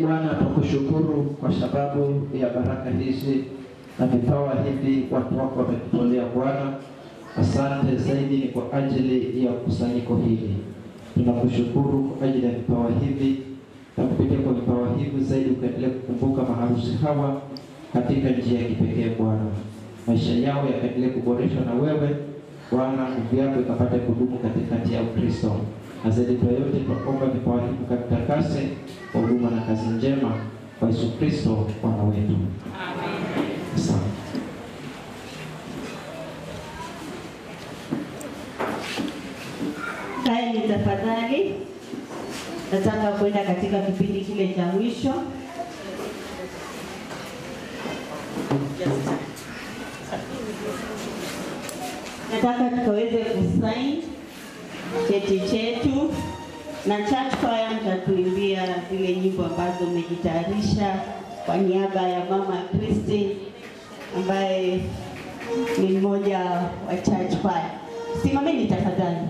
Bwana, tukushukuru kwa sababu ya baraka hizi na vipawa hivi watu wako wamekutolea Bwana. Asante zaidi ni kwa ajili ya kusanyiko hili. Tunakushukuru kwa ajili ya vipawa hivi na kupitia kwa vipawa hivi zaidi ukaendelea kukumbuka maharusi hawa katika njia ya kipekee Bwana. Maisha yao yakaendelea kuboreshwa na wewe Bwana, nguvu yako ikapata kudumu katikati ya Ukristo. Na zaidi kwa yote tunaomba vipawa hivi katakase kwa huduma na kazi njema kwa Yesu Kristo Bwana wetu. Asante. Kaeni tafadhali, nataka kwenda katika kipindi kile cha mwisho. Nataka tukaweze kusaini cheti chetu na church choir mtatuimbia zile nyimbo ambazo mmejitayarisha kwa niaba ya mama Christine ambaye ni mmoja wa church choir. Simameni tafadhali.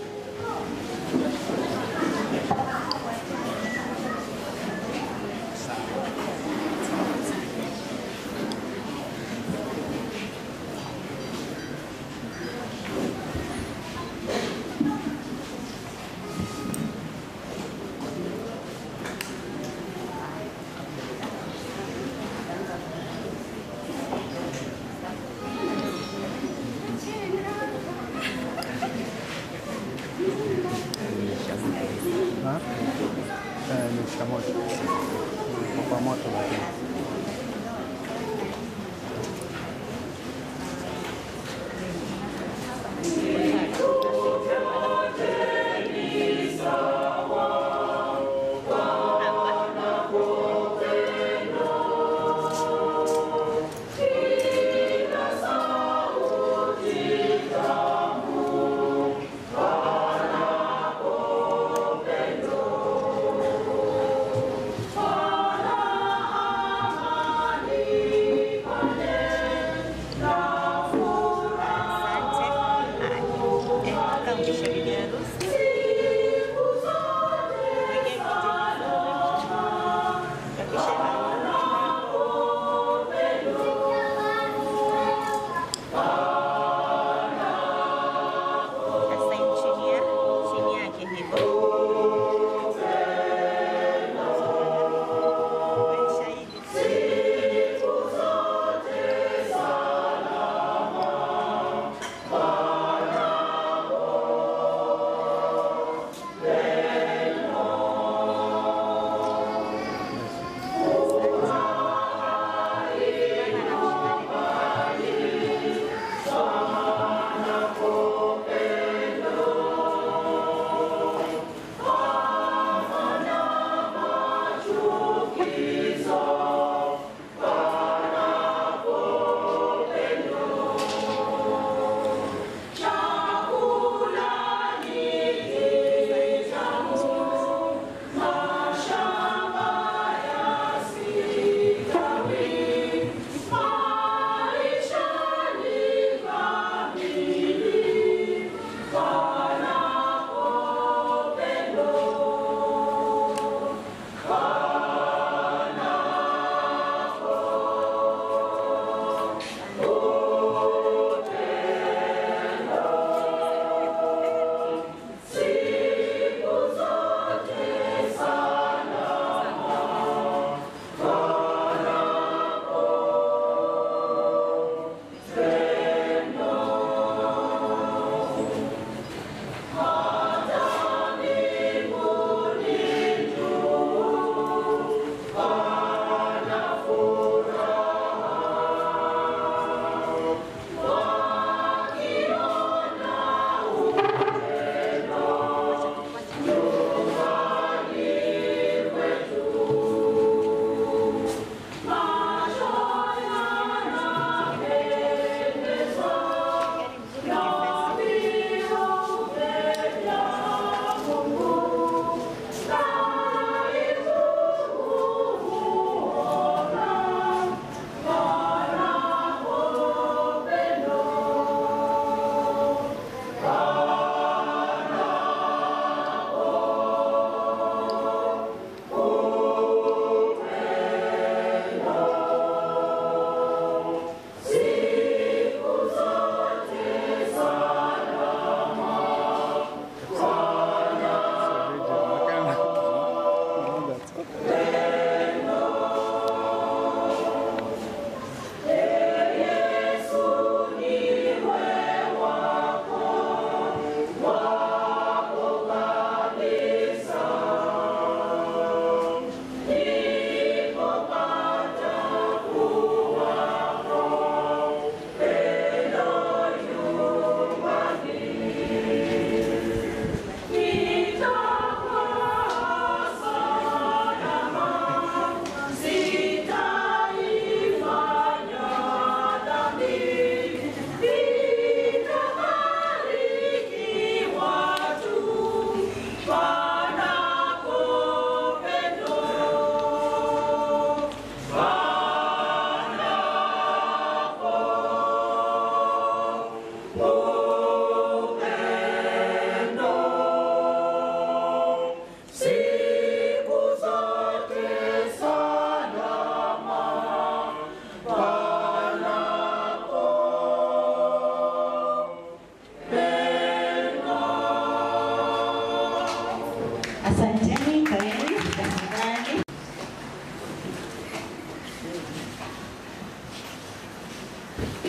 Ha? Eh, nimeshika moto. Kwa moto lakini. Bwana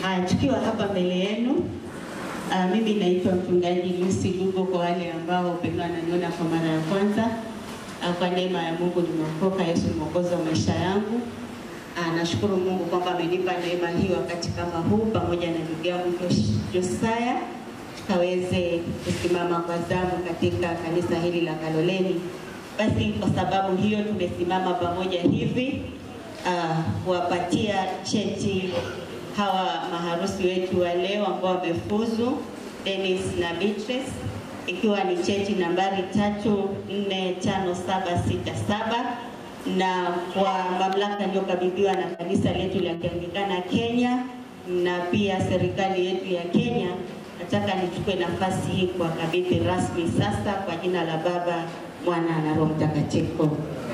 Haya, tukiwa hapa mbele yenu, uh, mimi naitwa mchungaji Lucy Lugo kwa wale ambao pengine wananiona kwa mara ya kwanza. Uh, kwa neema ya Mungu nimeokoka, Yesu ni mwokozi wa maisha yangu. Uh, nashukuru Mungu kwamba amenipa neema hii wakati kama huu pamoja na ndugu yangu Josh- Josiah tukaweze kusimama kwa zamu katika kanisa hili la Kaloleni. Basi kwa sababu hiyo tumesimama pamoja hivi uh, kuwapatia cheti hawa maharusi wetu wa leo ambao wamefuzu Dennis na Beatrice, ikiwa ni cheti nambari tatu nne tano saba sita saba na kwa mamlaka iliyokabidhiwa na kanisa letu la Kianglikana Kenya na pia serikali yetu ya Kenya, nataka nichukue nafasi hii kuwakabidhi rasmi sasa kwa jina la Baba, Mwana na Roho Mtakatifu.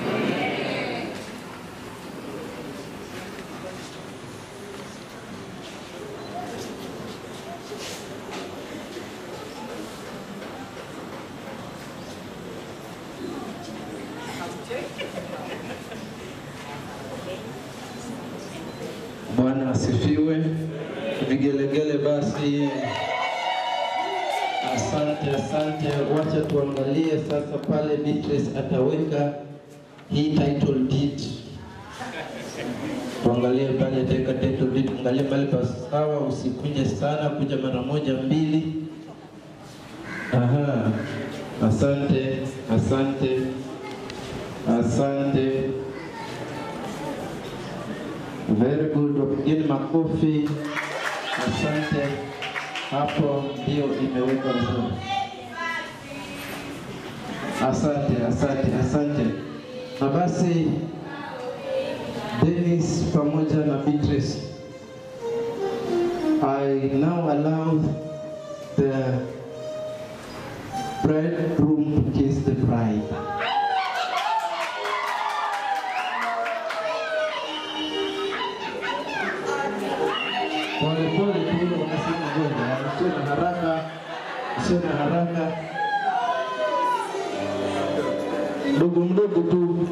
Bwana asifiwe. Vigelegele basi. Asante, asante. Wacha tuangalie sasa pale Beatrice ataweka hii title deed. Tuangalie pale ataweka title deed, angalia pale pasawa, usikuje sana, kuja mara moja mbili. Aha. Asante, asante, asante. Very good, wapigeni makofi. Asante. Hapo ndio imewekwa vizuri. Asante, asante, asante. Na basi Dennis pamoja na Beatrice, I now allow the bridegroom to kiss the bride. Pole pole tu, wanasema ngoja, sio na haraka, sio na haraka, mdogo mdogo tu.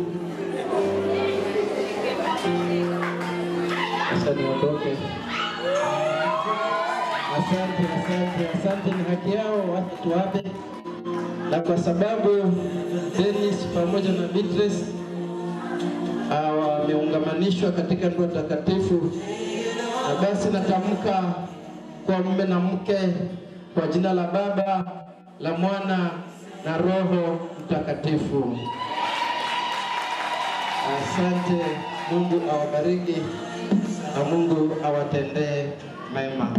Sasa niondoke. Asante, asante, asante, ni haki yao, wacha tuwape. Na kwa sababu Dennis pamoja na Beatrice ah, wameungamanishwa katika ndoa takatifu, na basi natamka kwa mume na mke kwa jina la Baba, la Mwana na Roho Mtakatifu. Asante. Mungu awabariki na Mungu awatendee mema.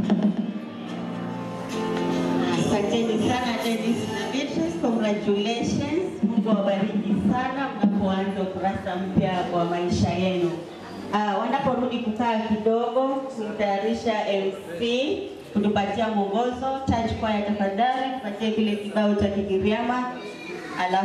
Asanteni sana Dennis na Beatrice, congratulations. Mungu awabariki sana mnapoanza ukurasa mpya wa maisha yenu. Uh, wanaporudi kukaa kidogo kumtayarisha MC kutupatia mwongozo. Taj kwaya tafadhali, tupatie kile kibao cha Kigiriama alafu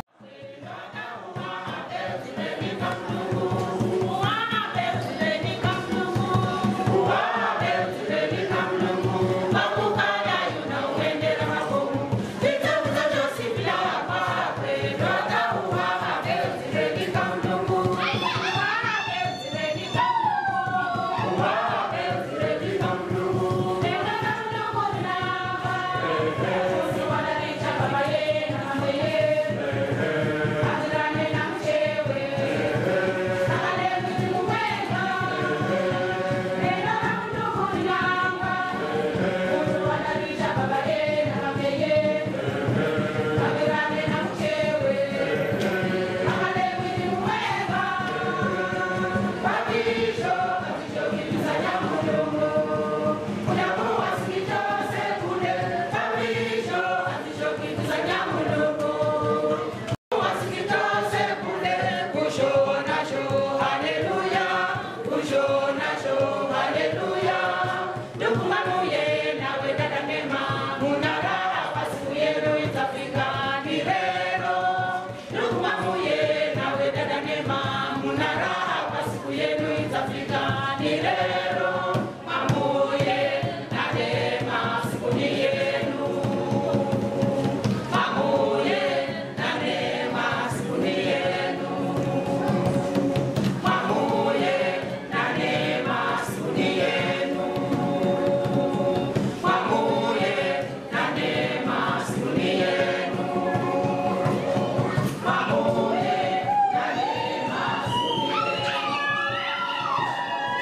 Thank you.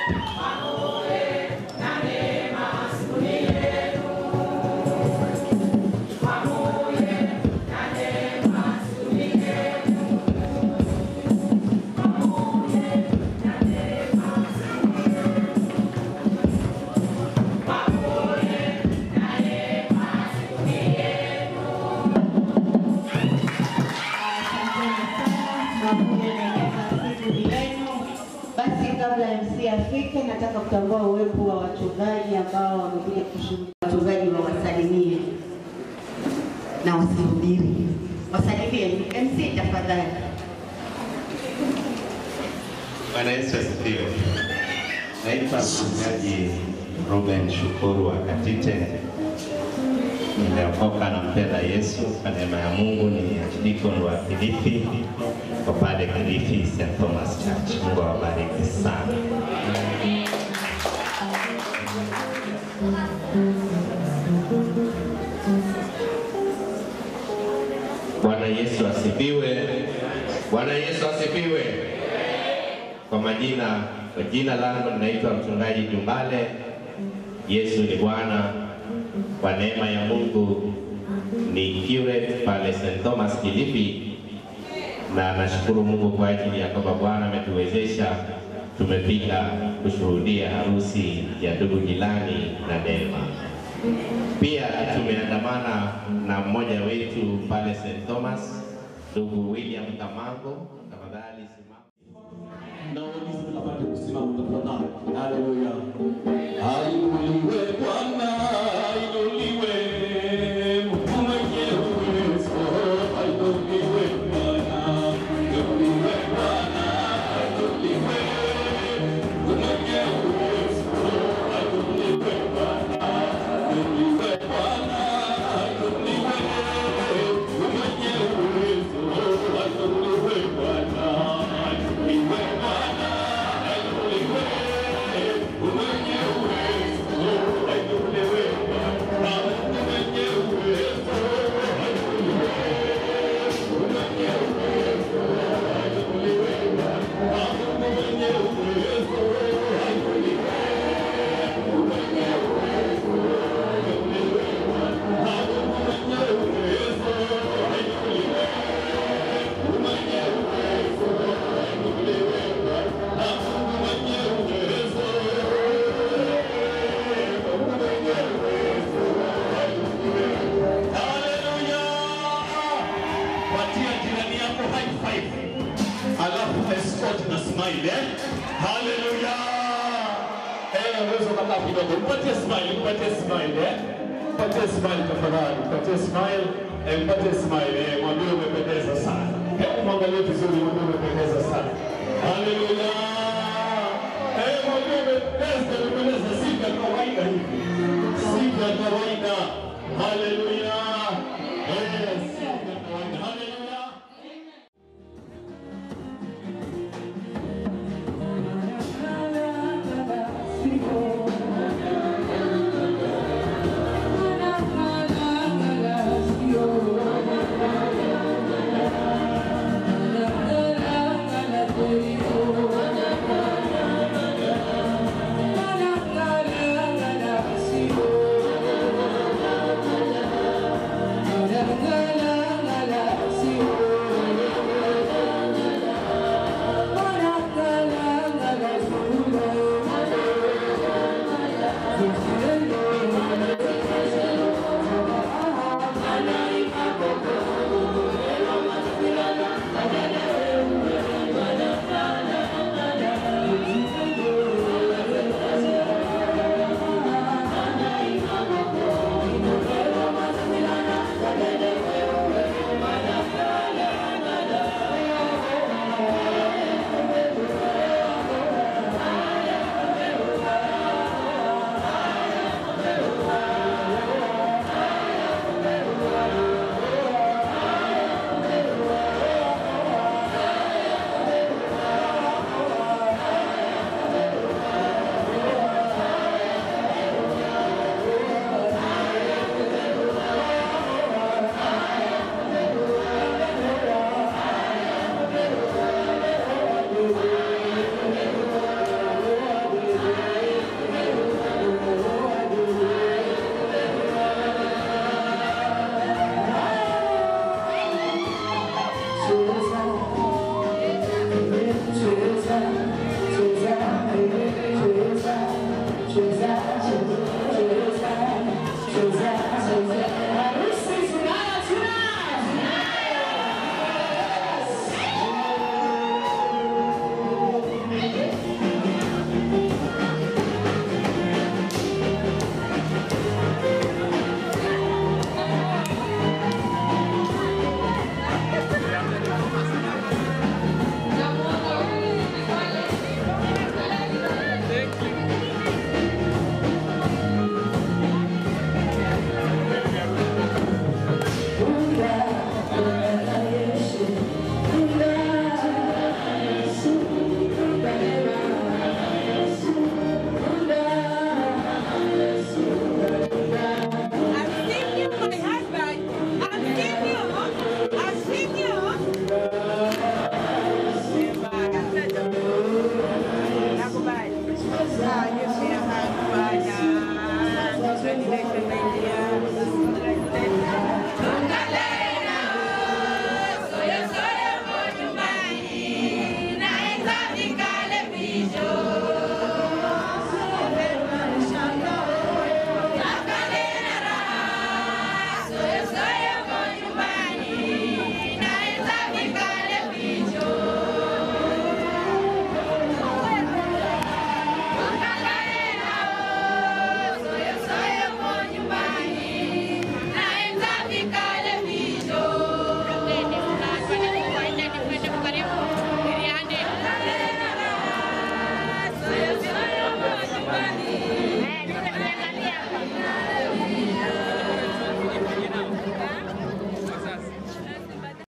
Basi kabla MC afike, nataka kutambua uwepo wa wachungaji ambao wamekuja kushuhudia. Wachungaji wawasalimie na wasihubiri, wasalimie. MC tafadhali. Bwana Yesu asifiwe. Naitwa mchungaji Ruben Shukuru wa Katite. Nimeokoka na mpenda Yesu kwa neema ya Mungu. Ni deacon wa Kilifi kwa pale Kilifi St. Thomas Church. Mungu awabariki sana. Bwana Yesu asifiwe. Bwana Yesu asifiwe. Kwa majina, kwa jina langu ninaitwa mchungaji Jumbale. Yesu ni Bwana. Kwa neema ya Mungu ni curate pale St. Thomas Kilifi, na nashukuru Mungu kwa ajili ya kwamba Bwana ametuwezesha tumefika kushuhudia harusi ya ndugu Gilani na Neema. Pia tumeandamana na mmoja wetu pale St. Thomas, ndugu William Kamango. Tafadhali simama. na ulizi tunapata kusimama tafadhali. Haleluya. Ainuliwe Bwana, ainuliwe Mungu mwenye uwezo, ainuliwe Bwana, ainuliwe Bwana, ainuliwe Mungu mwenye uwezo, ainuliwe Bwana, ainuliwe Bwana, ainuliwe Mungu mwenye uwezo, ainuliwe Bwana, ainuliwe Bwana, ainuliwe Mungu mwenye uwezo, ainuliwe Bwana, Mungu mwenye uwezo, ainuliwe Mungu mwenye uwezo, ainuliwe Bwana, Mungu mwenye uwezo, ainuliwe Mungu mwenye uwezo, ainuliwe Bwana, Mungu mwenye uwezo, ainuliwe Mungu mwenye uwezo, ainuliwe Bwana, Mungu mwenye uwezo, Mungu mwenye uwezo, ainuliwe. Haleluya! Patia jirani yako high five, alafu escort na smile eh? Haleluya! Eh, unaweza ukakaa kidogo, mpatie smile, mpatie smile eh? Mpatie smile tafadhali, mpatie smile, eh, mpatie smile eh, mwambie umependeza sana. Hebu mwangalie vizuri, mwambie umependeza sana. Haleluya! Eh, mwambie umependeza, umependeza, si vya kawaida hivi, si vya kawaida. Haleluya! Eh, si vya kawaida. Haleluya! Before